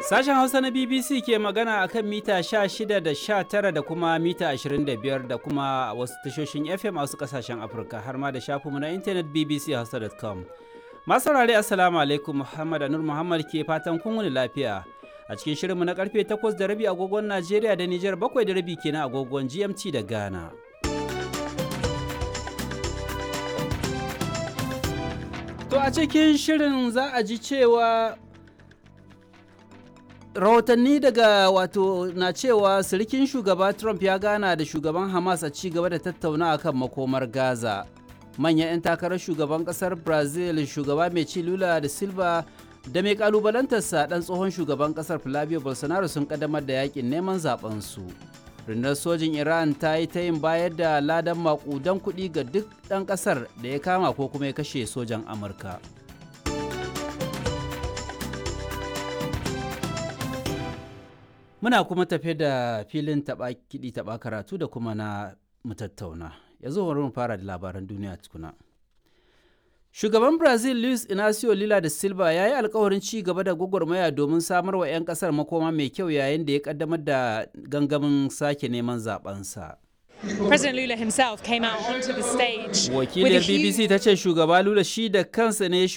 Sashen Hausa na BBC ke magana a kan mita 16 da 19 da kuma mita 25 da kuma wasu tashoshin FM a wasu kasashen Afirka har ma da shafinmu na intanet bbchausa.com. Masu saurare Assalamu alaikum Muhammad Anur Muhammad ke fatan kun wuni lafiya. A cikin shirinmu na karfe 8 da rabi agogon Najeriya da Nijar 7 da rabi kenan agogon GMT da Ghana. To a cikin shirin za a ji cewa rahotanni daga wato na cewa sirikin shugaba trump ya gana da shugaban hamas a ci gaba da tattauna kan makomar gaza manyan 'yan takarar shugaban kasar brazil shugaba mai ci lula da silva da mai kalubalantarsa dan tsohon shugaban kasar flavio bolsonaro sun kaddamar da yakin neman su rundunar sojin iran ta yi ta yin bayar da ladan makudan kuɗi ga duk ɗan ƙasar da ya kama ko kuma ya kashe sojan amurka Muna kuma tafe da filin taɓa kiɗi taɓa karatu da kuma na mutattauna. Yanzu bari mu fara da labaran duniya tukuna. Shugaban Brazil Luis Inacio Lula da Silva ya yi alkawarin ci gaba da gwagwarmaya domin samar wa 'yan kasar makoma mai kyau yayin da ya kaddamar da gangamin sake neman zabensa. President Lula himself came out onto the stage. Wakiliyar BBC ta ce shugaba Lula shi da kansa ne